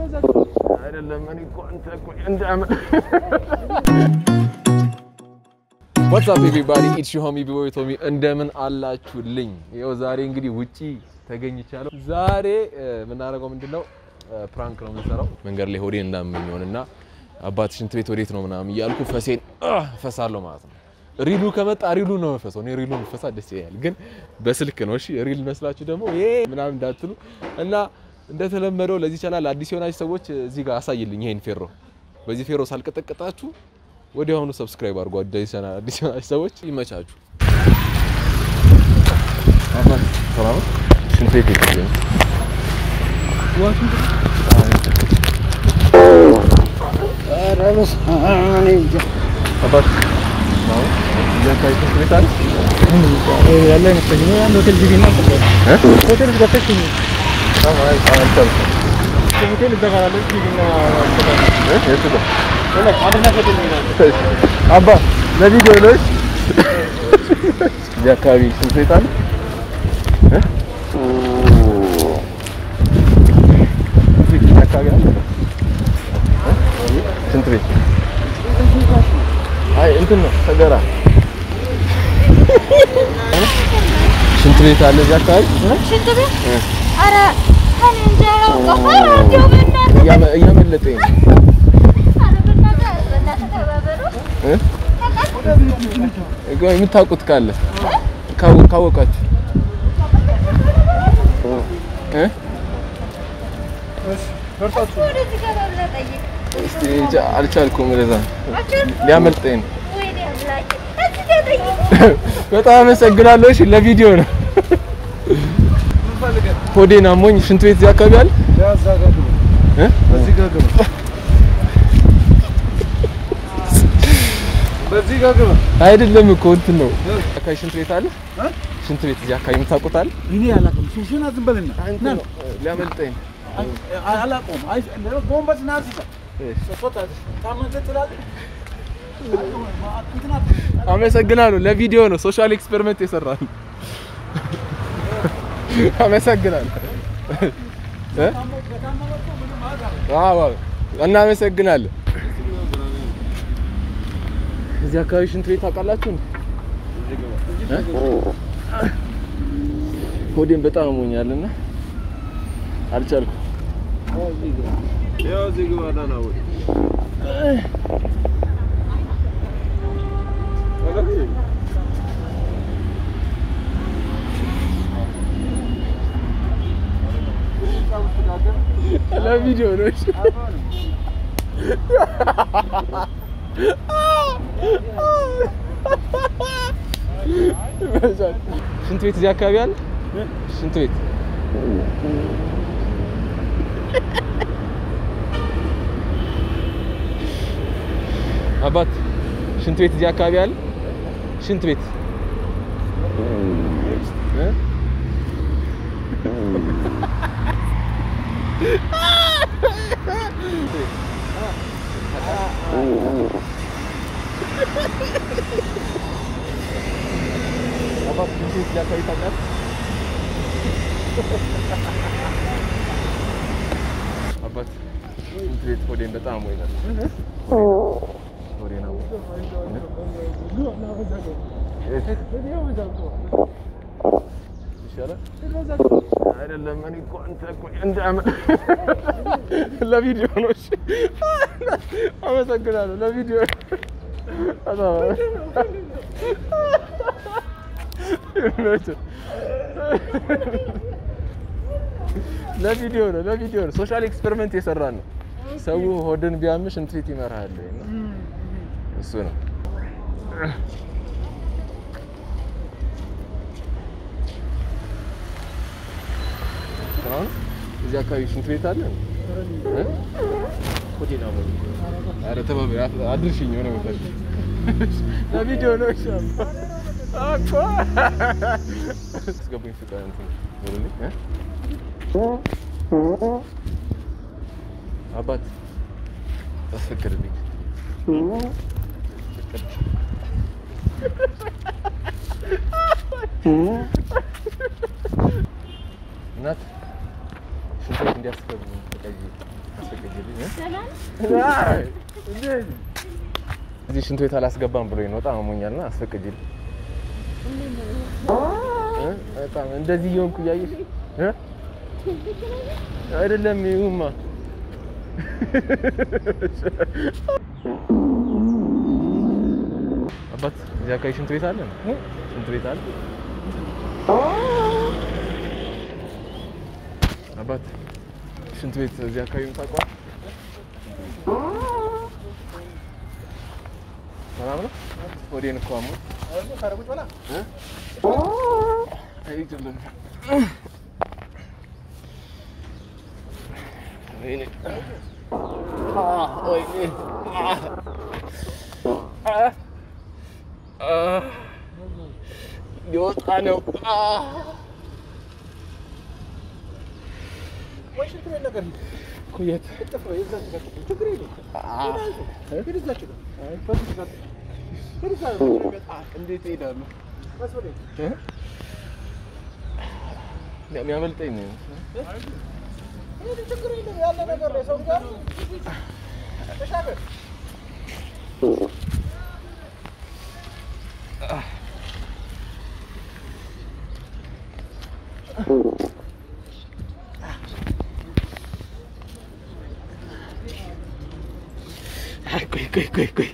አይደለም እኔ እኮ አንተ እኮ እንደ ዋትስ አፕ ኤቭሪባዲ ኢትስ ዩ ሆሚ ቢቦይ ቶሚ እንደምን አላችሁልኝ? ይኸው ዛሬ እንግዲህ ውጪ ተገኝቻለሁ። ዛሬ የምናደርገው ምንድነው ፕራንክ ነው የምንሰራው። መንገድ ላይ ሆዴን እንዳመኝ ሆንና አባት ሽንት ቤት ወዴት ነው ምናምን እያልኩ ፈሴን ፈሳለሁ ማለት ነው። ሪሉ ከመጣ ሪሉ ነው መፈሰው። እኔ ሪሉ መፈሳ ደስ ይላል፣ ግን በስልክ ነው። እሺ ሪል መስላችሁ ደግሞ ይሄ ምናምን እንዳትሉ እና እንደተለመደው ለዚህ ቻናል አዲስ የሆናችሁ ሰዎች እዚህ ጋር አሳይልኝ ይሄን ፌሮ። በዚህ ፌሮ ሳልቀጠቅጣችሁ ወዲያውኑ ሰብስክራይብ አድርጉ። አዲስ ቻናል አዲስ የሆናችሁ ሰዎች ይመቻችሁ። ሽንት ቤት ይገኛል። አባት አባ ለቪዲዮ ነው። እዚህ አካባቢ ሽንት ቤት አለ። እዚህ አካባቢ አለ ሽንት ቤት። አይ እንትን ነው ሰገራ ሽንት ቤት አለ እዚህ አካባቢ ሽንት ቤት? ኧረ እኔ እንጃ አላውቅም። ኧረ እንደው በእናትህ እያመ- እያመለጠኝ ነው። ኧረ በእናትህ በእናትህ ተባበሩ። እ? የምታውቁት ካለ ካወ- ካወቃችሁ እ? ወደዚህ ገባ ብለህ ጠይቅ። እስቲ እንጃ አልቻልኩም። ወደዛ አልቻልኩም? ሊያመልጠኝ ነው። ወይኔ አምላኬ። እዚህ ጋር ጠይቅ። በጣም አመሰግናለሁ። እሺ ለቪዲዮ ነው። ሆዴን አሞኝ ሽንት ቤት እዚህ አካባቢ አለ እ? አይደለም እኮ እንትን ነው አካባቢ ሽንት ቤት አለ። ሽንት ቤት እዚህ አካባቢ የምታውቁት አለ? እኔ አላውቅም። ሱሱን ዝም በልና እንትን ነው ሊያመልጠኝ ነው። አላውቀውም። አይ ጎንበስ ና አስይዛ ሰጥቶታ ታመንተ ትላለህ። እንትን አትበል። አመሰግናለሁ። ለቪዲዮ ነው ሶሻል ኤክስፐሪመንት የሰራን። አመሰግናለሁ። እ? አዎ አዎ፣ እናመሰግናለን። እዚህ አካባቢ ሽንት ቤት ታውቃላችሁ እንዴ? እ? ሆዴን በጣም አሞኛልና አልቻልኩም። ለቪዲዮ ነው። እሺ። ሽንት ቤት እዚህ አካባቢ አለ። ሽንት ቤት አባት ሽንት ቤት እዚህ አካባቢ አለ። ሽንት ቤት እ? አባት ሽንት ቤት እዚህ አካባቢ ታውቃለህ? አባት ሽንት ቤት ሆዴን በጣም አሞኛል። ሆዴን ይሻላል አይደለም። እኔ እኮ አንተ እኮ እንደ አመ- ለቪዲዮ ነው። እሺ አመሰግናለሁ። ለቪዲዮ በጣም ይመችህ። ለቪዲዮ ነው። ለቪዲዮ ነው። ሶሻል ኤክስፐሪመንት የሰራን ነው። ሰው ሆድን ቢያምሽ ሽንት ቤት ይመራል። እሱ ነው። አሁን እዚህ አካባቢ ሽንት ቤት አለ። እ? ሆቴል አሞኝ። ኧረ ተባበሪ፣ አድርሽኝ የሆነ ቦታ ለቪዲዮ ነው። እሺ አባ አስገቡኝ ፍቃድ እንትን ወደዚህ እ? አባት አስፈቅድልኝ። እናት ሽንት ቤት እንዲያስገቡ ፈቃድ አስፈቅድ አስፈቅጂልኝ እ? ሰላም አይ፣ እንዴት? እዚህ ሽንት ቤት አላስገባም ብሎኝ ነው። በጣም አሞኛልና አስፈቅጂልኝ እ? በጣም እንደዚህ እየሆንኩ እያየሽ እ? አይደለም ይሁማ አባት እዚህ አካባቢ ሽንት ቤት አለ ነው? ሽንት ቤት አለ አባት ሽንት ቤት እዚህ አካባቢ የምታውቀዋል? ሰላም ነው? ወዴን እኮ አሞኝ እ? አይደለም ወይኔ አ ወይኔ አ አ አ ሊወጣ ነው አ እኮ የት አ እንዴት እሄዳለሁ? እ? የሚያመልጠኝ ነው ቆይ ቆይ ቆይ ቆይ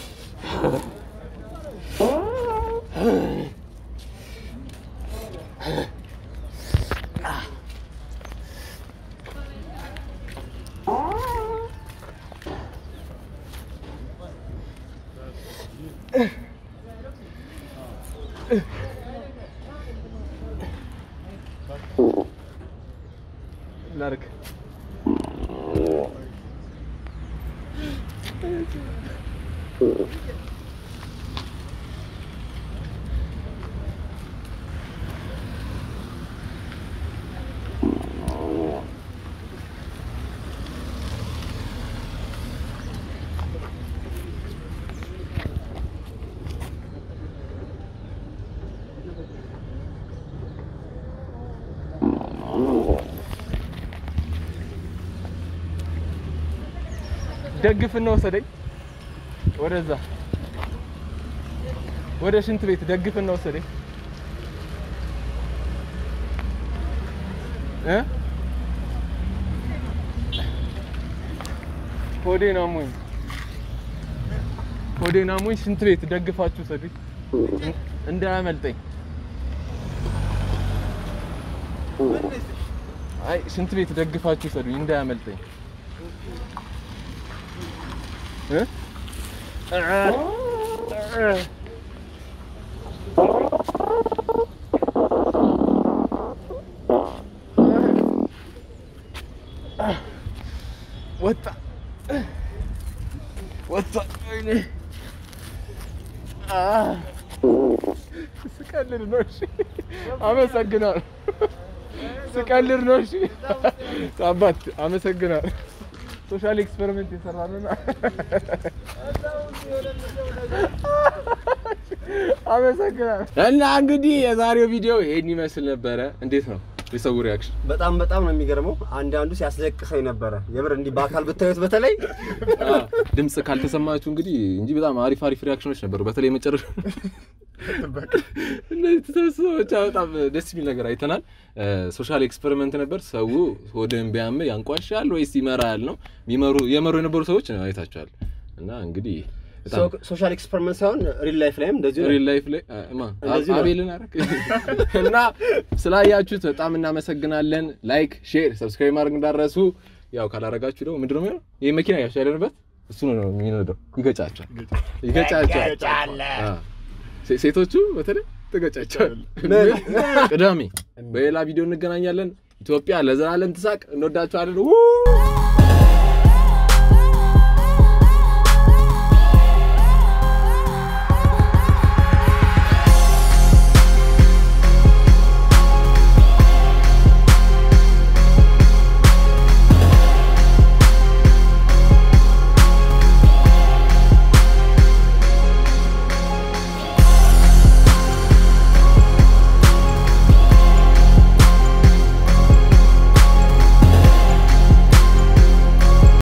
ላድርግ ደግፍና ወሰደኝ ወደዛ ወደ ሽንት ቤት ደግፍና ወሰደኝ እ ሆዴን አሞኝ ሆዴን አሞኝ ሽንት ቤት ደግፋችሁ ወሰደኝ እንዳያመልጠኝ አይ ሽንት ቤት ደግፋችሁ ወሰዱኝ እንዳያመልጠኝ እ ወጣ ወጣ ወይኔ አ ስቀልድ ነው እሺ አመሰግናለሁ ስቀልድ ነው እሺ አባት አመሰግናለሁ ሶሻል ኤክስፐሪመንት የሰራ ነው አመሰግናለሁ እና እንግዲህ የዛሬው ቪዲዮ ይሄን ይመስል ነበረ እንዴት ነው የሰው ሪያክሽን በጣም በጣም ነው የሚገርመው። አንዳንዱ ሲያስለቅሰኝ ነበረ። የምር እንዲህ በአካል ብታዩት በተለይ ድምጽ ካልተሰማችሁ እንግዲህ እንጂ በጣም አሪፍ አሪፍ ሪያክሽኖች ነበሩ። በተለይ መጨረሻ እነዚህ ተሰብስበው ብቻ በጣም ደስ የሚል ነገር አይተናል። ሶሻል ኤክስፐሪመንት ነበር። ሰው ሆድን ቢያም ያንቋሻል ወይስ ይመራል ነው የሚመሩ የመሩ የነበሩ ሰዎች አይታችኋል። እና እንግዲህ በጣም ሶሻል ኤክስፐሪመንት ሳይሆን ሪል ላይፍ ላይም እንደዚሁ ነው። ሪል ላይፍ ላይ ማ እንደዚህ ነው። አቤልን አረክ እና ስላያችሁት በጣም እናመሰግናለን። ላይክ፣ ሼር፣ ሰብስክራይብ ማድረግ እንዳረሱ። ያው ካላረጋችሁ ደግሞ ምንድነው የሚሆነው? ይሄ መኪና ያሽ ያለንበት እሱ ነው የሚነዳው። ይገጫቸዋል፣ ይገጫቸዋል። አዎ። ሴ- ሴቶቹ በተለይ ትገጫቸዋል። ቅዳሜ በሌላ ቪዲዮ እንገናኛለን። ኢትዮጵያ ለዘላለም ትሳቅ። እንወዳችኋለን። ው